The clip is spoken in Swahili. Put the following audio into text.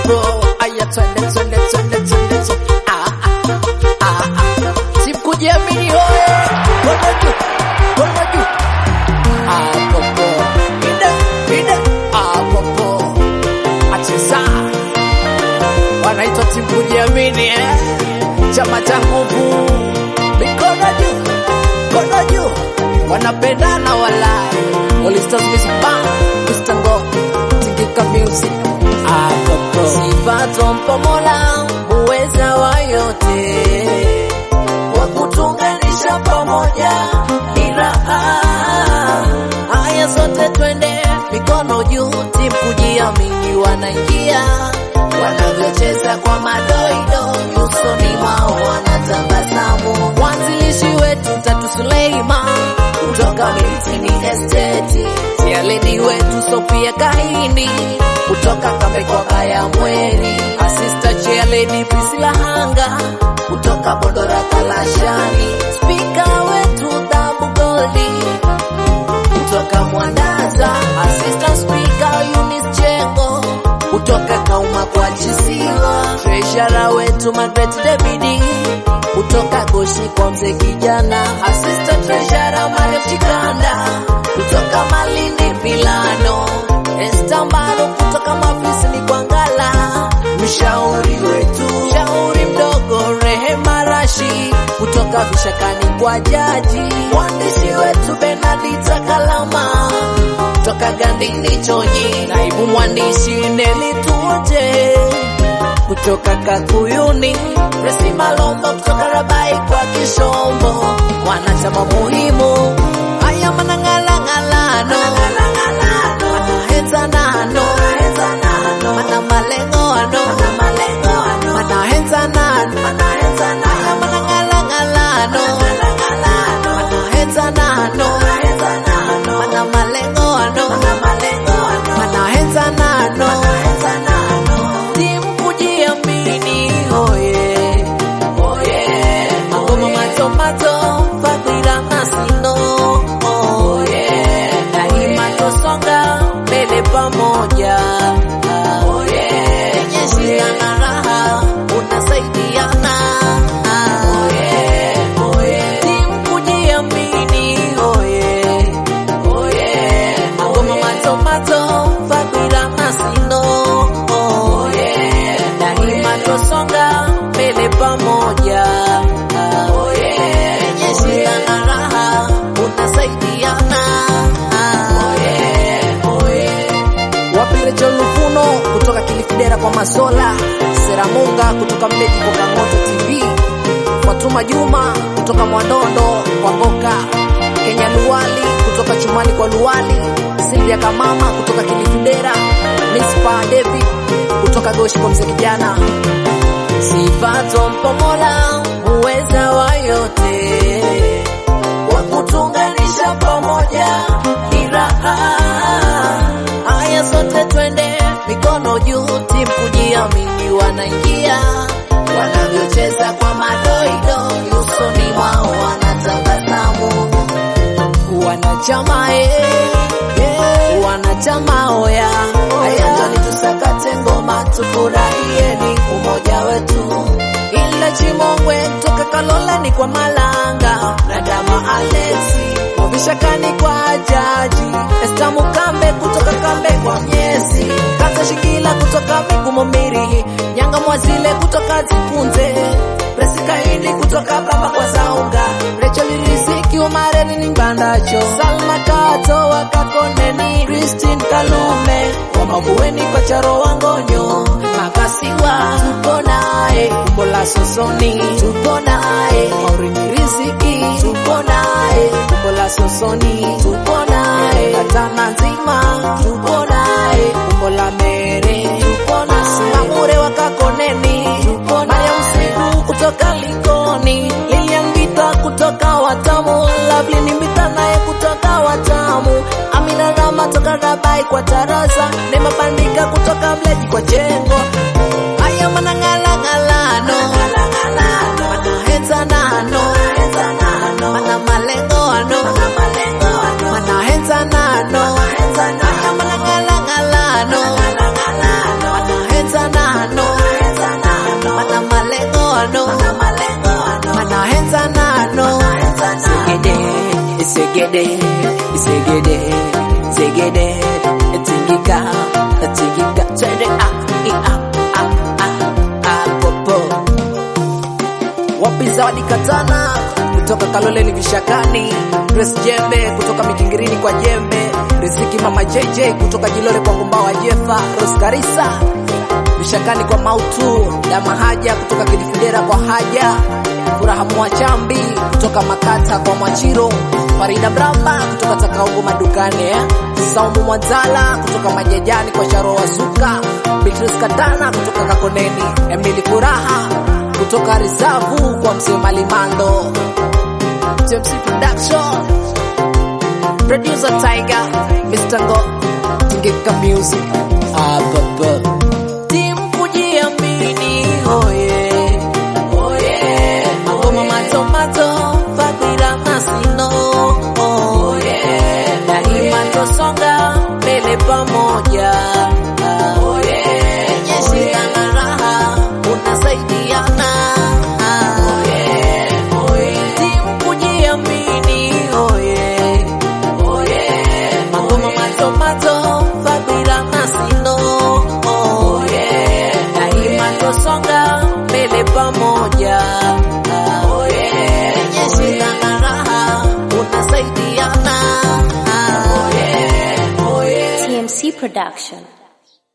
bro. Aya twende twende twende twende twende. Ah ah ah ah. Sikujiamini hoye. Kono juu. Kono juu. Ah popo. Inde inde. Ah popo. Acheza. Wanaitwa timu kujiamini eh. Chama cha nguvu. Mikono juu. Kono juu. Wanapendana walai. All Stars Music Band. Mr. Ngo. Tingika Music. Ah popo. Sifa twampa Mola muweza wa yote, kwa kutunganisha pamoja ni raha. Haya sote twende mikono juu, timu kujiamini wanaingia, wanavyocheza kwa madoido, nyusoni mwao wanatabasamu. Mwanzilishi wetu Tatu Suleiman kutoka Militini Estate, Sialedi wetu Sofia Kahini kutoka Kambe kwa Kaya Mweri, asista Chialedi Priscilla Hanga kutoka Bondora Kalashani, spika wetu Dhabu Goldi kutoka Mwandaza, assistant speaker Eunice Chengo kutoka Kauma kwa Chisiwa, treasurer wetu Margaret Debidi kutoka Goshi kwa mzee kijana, assistant treasurer Mariam Chikanda kutoka Malindi Milano, Esther Mbalo kutoka Mafisini kwa Ngala, mshauri wetu mshauri mdogo Rehema Rashi kutoka Vishakani kwa Jaji, mwandishi wetu Benadita Kalama kutoka Gandini Chonyi, naibu mwandishi Neli Tuje kutoka Kakuyuni, Resi Malombo kutoka Rabai kwa Kishombo, wanachama muhimu haya manang'alang'alano manahenzanano mana malengoano manahenzanano haya manang'alang'alano manahenzanano mana malengoano manahenzanano timu kujiamini oye oye magoma matomato fadhila masino oye daima tosonga mbele pamoja oye yenye shida na raha unasaidiana oye oye timu kujiamini oye oye magoma matomato fadhila masino oye daima tosonga mbele pamoja oye yenye shida na raha unasaidiana oye oye Wapile John Lufuno kutoka Kilifidera kwa Masola, Seramunga kutoka Mleji kwa Kangoto TV, Fatuma Juma kutoka Mwandondo kwa Ngoka, Kenya Luwali kutoka Chumani kwa Luwali, Silvia Kamama kutoka Kilifidera, Mispa David kutoka Goshi kwa mzee kijana. Sifa twampa Mola muweza wa yote, kwa kutunganisha pamoja ni raha. Haya sote twende mikono juu, timu kujiamini wanaingia, wanavyocheza kwa madoido, nyusoni mwao wanatabasamu. Wanachama eh, eh, wanachama oya, haya njoni tusakate ngoma, tufurahieni umoja wetu. Ila Chimongwe toka Kaloleni kwa Malanga na Dama Alexi Mobishakani kwa Jaji Esta Mukambe kutoka Kambe kwa Mnyesi Kata Shikila kutoka Migumo Miri Nyanga Mwazile kutoka Zikunze Presikaini kutoka Baba kwa Saunga Rachel Riziki Umareni ni Mbandacho Salma Kato wa Kakoneni Christine Kalume wa Mavueni kwa Charo Wangonyo Makasiwa tuko naye Kumbola Sosoni tuko naye Maurini Riziki tuko naye Kumbola Sosoni tuko naye Katana nzima tuko naye Kumbola Mere tuko naye Simamure wa Kakoneni tuko naye Usiku kutoka Likoni Lilian Vita kutoka Watamu Lovely ni Mbita naye kutoka Watamu Amina Rama toka Rabai kwa Tarasa Nema Bandika kutoka Mleji kwa Jengo Haya manang'alang'alano manahenzanano mana malengoano manahenzanano haya manang'alang'alano manahenzanano Segede, segede, segede, tingika, tingika, twende ah, i, ah, ah, ah, ah, popo. Wapi Zawadi Katana kutoka Kaloleni Vishakani, Grace Jembe kutoka Mikingirini kwa Jembe, Riziki Mama JJ kutoka Jilole kwa Ngumbawa Jefa, Rose Karisa Vishakani kwa Mautu, Dama Haja kutoka Kidifidera kwa Haja, Furaha Mwachambi kutoka Makata kwa Mwachiro, Farida Mramba kutoka Takaungu madukani eh? Saumu Mwanzala kutoka Majajani kwa Sharo Wazuka, Beatrice Katana kutoka Kakoneni, Emily Furaha kutoka Risavu kwa Mzee Malimando, TMC Production, Producer Tiger, Mr. Ngo, Tingika Music, ah, baba. Timu kujiamini, oye, oye, magoma matomato, Fadhila Masino, oye, daima twasonga mbele pamoja, oye, yenye shida na raha unasaidiana, oye, oye, timu kujiamini, oye, oye, magoma matomato, Fadhila Masino, oye, daima twasonga mbele pamoja, oye, yenye shida na raha unasaidiana, oye, oye. TMC Production.